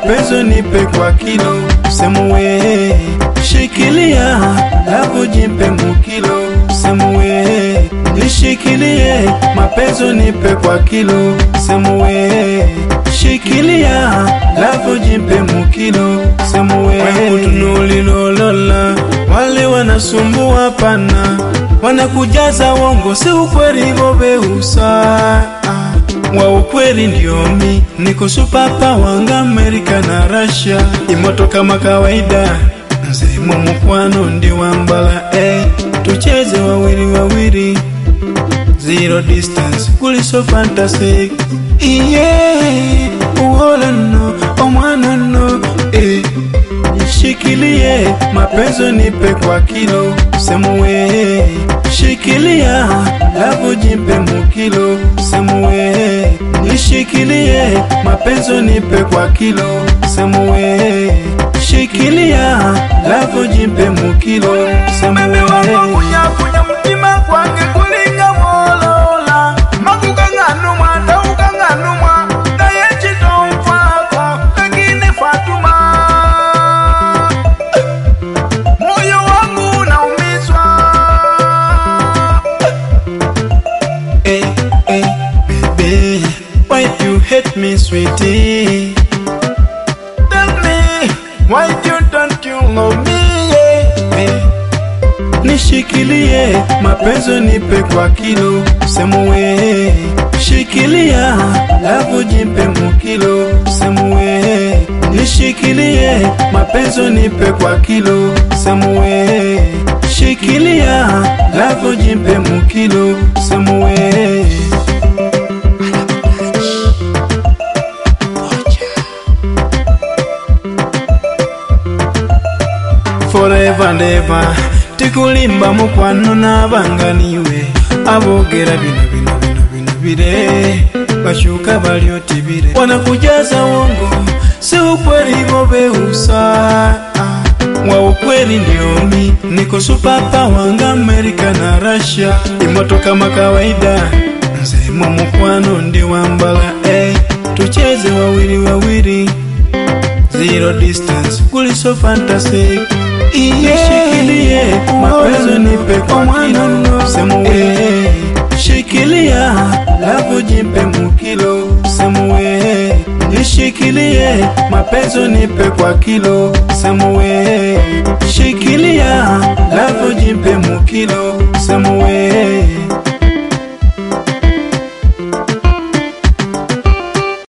mapenzi nipe kwa kilo semuwe shikilia lavu jimpe mukilo semuwe nishikilie mapenzi nipe kwa kilo semuwe shikilia lavu jimpe mukilo semuwe kutunulilolola wale wanasumbua pana wanakujaza wongo si ukweli voveusa wa ukweli ndio mi niko supapa wanga Amerika na Russia imoto kama kawaida nzimo mukwano ndi wambala eh. tucheze wawili wawili zero distance kuli so fantastic iye uhola no omwana no eh. Shikilie mapenzi nipe kwa kilo semuwe shikilia lavu jimpe mukilo semuwe nishikilie mapenzi nipe kwa kilo semuwe shikilia lavu jimpe mukilo semuwe kunyakunya mutima kwange kulinga mwolola makukang'anumwa ndaukang'anumwa naye chitomfako lakini fatuma moyo wangu unaumizwa Hey, hey, baby, why you hate me, sweetie? tell me why you don't you love me yeah. Hey, nishikilie mapenzi nipe kwa kilo semuwe shikilia lavu jimpe mukilo semuwe nishikilie mapenzi nipe kwa kilo semuwe shikilia lavu jimpe mukilo semuwe forever and ever tikulimba mukwano n'abanganiwe aboogera bino bino bino bino bire bashuka balyoti bire wanakujaza wongo si ukweli voveusa wa ukweli ndio mi niko supapa wanga Amerika na Russia imoto kama kawaida nzemo mukwano ndi wambala eh. tucheze wawili wawili zero distance kuli so fantastic Nishikilie mapenzi nipe kwa kilo semuwe shikilia lavu jimpe mukilo semuwe nishikilie mapenzi nipe kwa kilo semuwe shikilia lavu jimpe mukilo semuwe